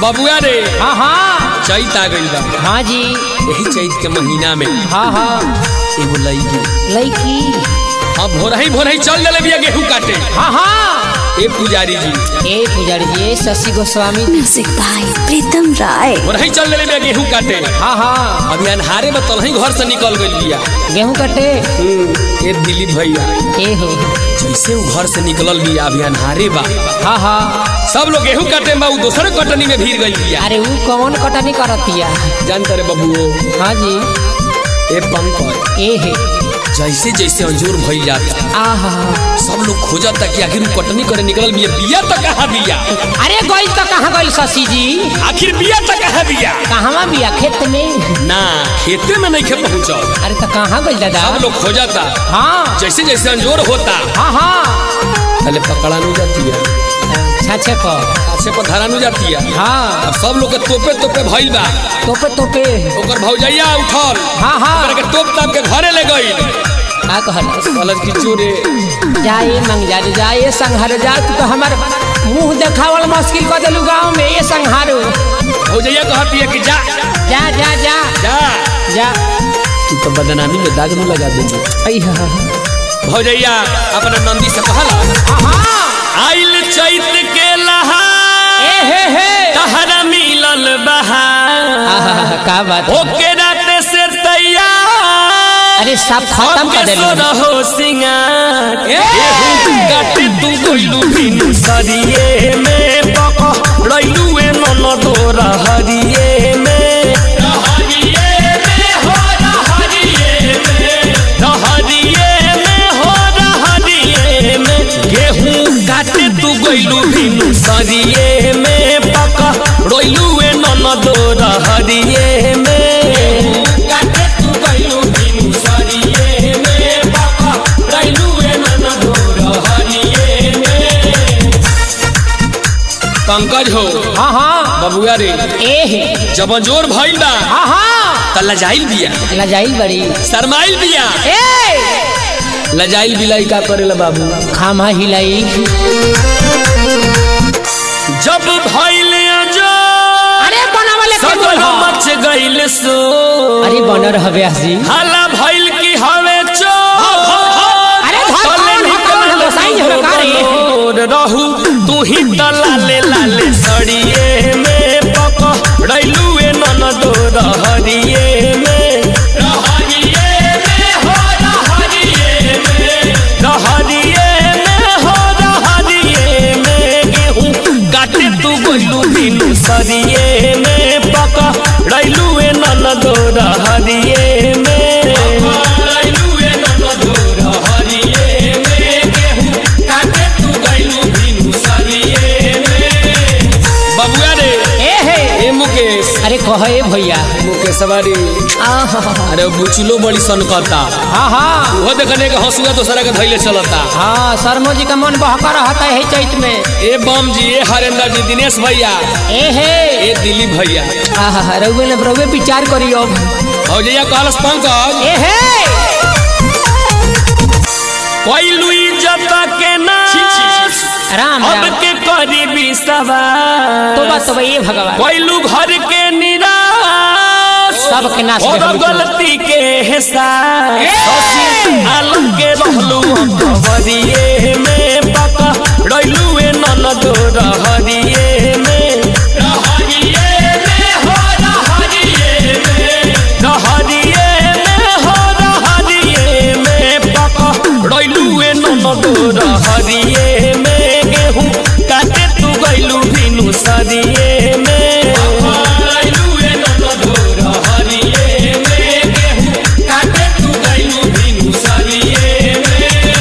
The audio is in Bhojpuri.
बबुआ रे हाँ हाँ चैत आ गइल बा हाँ जी यही चैत के महीना में हाँ हाँ एगो लईकी लड़की अब भोरही भोरही चल देले बिया गेहूं काटे हाँ हाँ ए पुजारी जी ए पुजारी जी ए शशि गोस्वामी म्यूजिक बाय प्रीतम राय भोरही चल देले बिया गेहूं काटे हाँ हाँ अभी अनहारे में तलही घर से निकल गइल बिया गेहूं कटे हम्म, ए दिलीप भैया ए हो जैसे वो घर से निकलल बिया अभी अनहारे बा हाँ हाँ सब लोग गेहूं काटे में उ दोसर कटनी में भीड़ गइल बिया अरे वो कौन कटनी करतिया जानते रे बबुओ हाँ जी ए पंकज ए है जैसे जैसे अंजूर भइल जाता आहा सब लोग खोजता कि आखिर उ कटनी करे निकलल बिया बिया तो कहाँ बिया अरे गइल तो कहाँ गइल शशि जी आखिर बिया तो कहाँ बिया कहवा बिया खेत में ना खेते में नहीं खे पहुंचल अरे तो कहाँ गइल दादा सब लोग खोजता हाँ जैसे जैसे अंजोर होता हाँ हाँ पहले पकड़ा नहीं जाती है छाछे पर अच्छे पर धरा नहीं जाती है हाँ अब सब लोग के तोपे तोपे भइल बा तोपे तोपे ओकर भौजैया उठल हाँ हाँ ओकरा के तोप ताप के घरे ले गई का कहल कहलस कि चोरे जाए मंगजा जाए संहार जा तू तो हमार मुंह देखावल मुश्किल कर देलू गाँव में ये संहारो भौजैया कहती है कि जा जा जा जा जा जा तू तो बदनामी में दाग न लगा देंगे अइहा भौजैया अपना नंदी से कहला हाँ आइल चैत के लहा ए हे हे तहरा मिलल बहार आहा, का बात ओके रात से तैयार अरे सब खत्म कर देलू रहो सिंगार गेहूं काटे तू गोइलू बिनु सरिये में पक रइलू ए नन तोरा हरिये में रहरिये में हो रहरिये में रहरिये में हो रहरिये में गेहूं काटे तू गोइलू बिनु सरिये में पक रइलू ए नन तोरा हरिये में काटे तू गोइलू बिनु सरिये में पक रइलू ए नन तोरा हरिये में पंकज हो हाँ हाँ बबुआ रे ए हे जब जोर भइल बा हाँ हाँ त लजाइल बिया लजाइल बड़ी शरमाइल बिया ए लजाइल बिलाई का करेला बाबू खामा हिलाई जब भइल जो अरे बनावले के सब बोल हाँ। मच गइल सो अरे बनर हवे हसी हाला भइल की हवे चो अरे धर कौन हो कौन हो गोसाई जी हो का रे रहू तू ही त लाले लाले सड़िए में पक रइलू ए नन दो रहरिए में रहरिए में हो रहरिए में रहरिए में हो रहरिए में गेहूं काटे तू गोइलू बिनु सरिए में पक रइलू ए नन दो रहरिए में रइलू ए नन दो रहरिए में गेहूं काटे तू गइलू बिनु सरिए में बबुआ रे ए हे ए मुकेश अरे कह ए भैया मुकेश सवारी आहा, अरे बुचलो बड़ी सनकता हाँ हाँ वो देखने के हंसुआ दूसरा के धैले चलता हाँ शर्मो जी का मन बहका रहता है चैत में ए बम जी ए हरेंद्र जी दिनेश भैया ए हे ए दिलीप भैया आहा रउवे ने रउवे विचार करी अब भौजैया कहलस पंकज ए हे कोइलू इज्जत के नाश राम अब राम के करी विश्वास तो बात तो ये भगवान कोइलू घर के निराश सबके नाश और में हम गलती के हिसाब आलम के रहलू खबरिए में पका रइलू ए नन दो रहरिए में